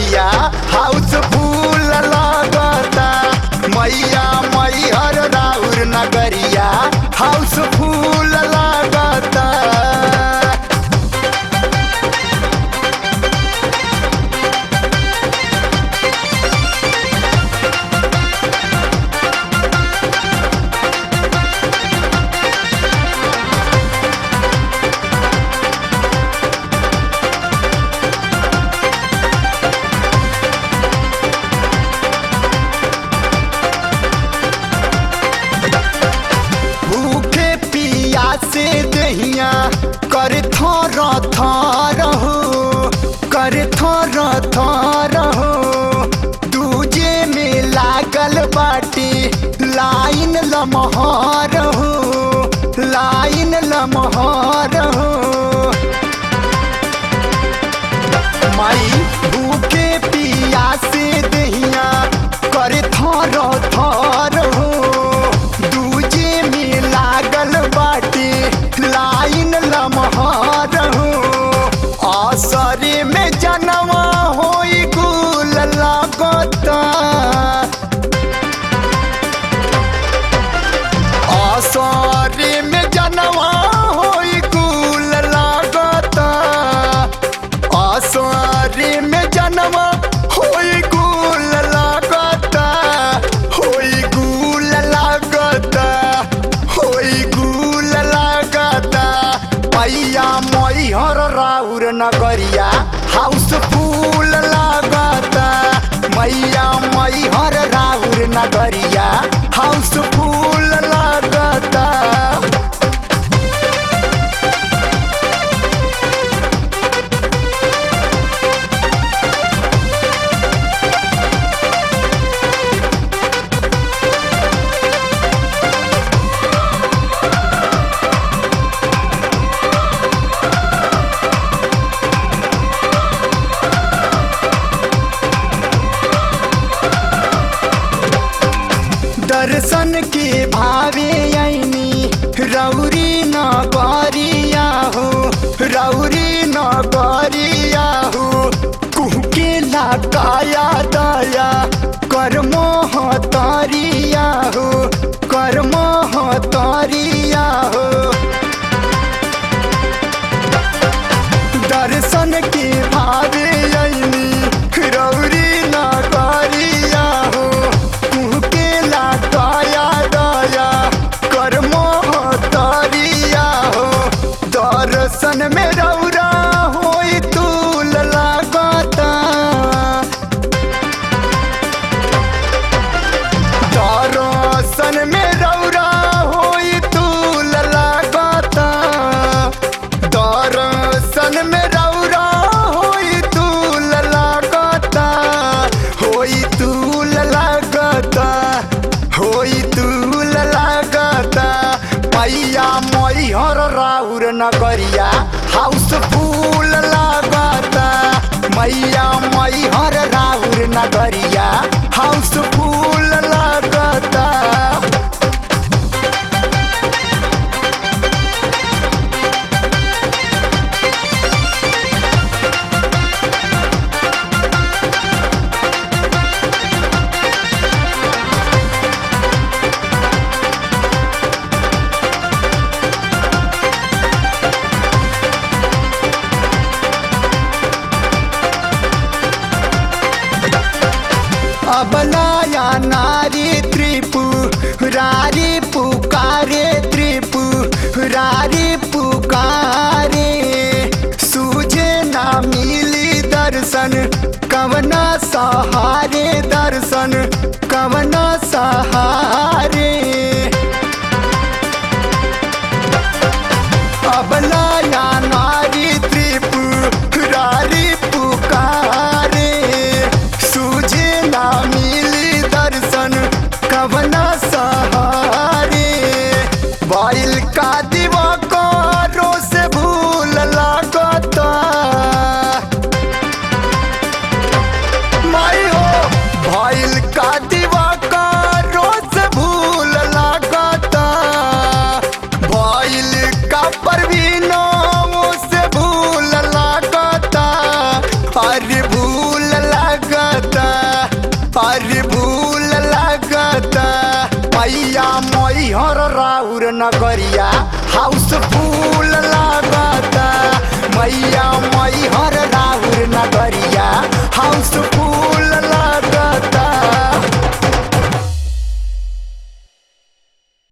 नगरिया हाउस फूल लागता मैया मैहर राउर नगरिया हाउस फूल लागता भूखे पिया से दहिया कर थर थर हो कर थर थर हो दूजे में लागल बाटे लाइन लमहर हो लाइन लमहर हो माई भूखे पिया से दहिया कर थर थर हो दूजे में लागल बाटे लाइन लमहर हो असरे में जनवा होई गुल लागता असरे में जनवा होई गुल लागता असरे में जनवा होई गुल लागता होई गुल लागता होई गुल लागता पैया मैहर राउर नगरिया हाउस फूल लागता मैया मैहर राउर नगरिया हाउस फूल लागता दर्शन के भावे ऐनी रौरी नगरिया हो रौरी नगरिया हो कुहके लगाया दया कर मोह तरिया हो कर मोह तरिया हो दर्शन के भावे ऐनी रौरी नगरिया हो कुहके लगाया दया कर मोह तरिया हो दर्शन में रौरा होई तूल लागता दर्शन में रौरा होई तूल लागता दर्शन में रौरा होई तूल लागता होई तूल लागता होई तूल लागता पैया मैहर राउर नगरिया हाउस फूल लागता मैया मैहर राउर नगरिया हाउस फूल लागता अबलाया नारी त्रिपुरारी पुकारे त्रिपुरारी पुकारे सूझे ना मिली दर्शन कवना सहारे दर्शन कवना सहारे अबलाया नारी त्रिपुरारी पुकारे सूझे ना मिली दर्शन कवना सहारे बाइल का दीवा को से भूल लागता माई हो भाइल का दीवा का रोज मैहर राउर नगरिया हाउस फूल लागता मैया मैहर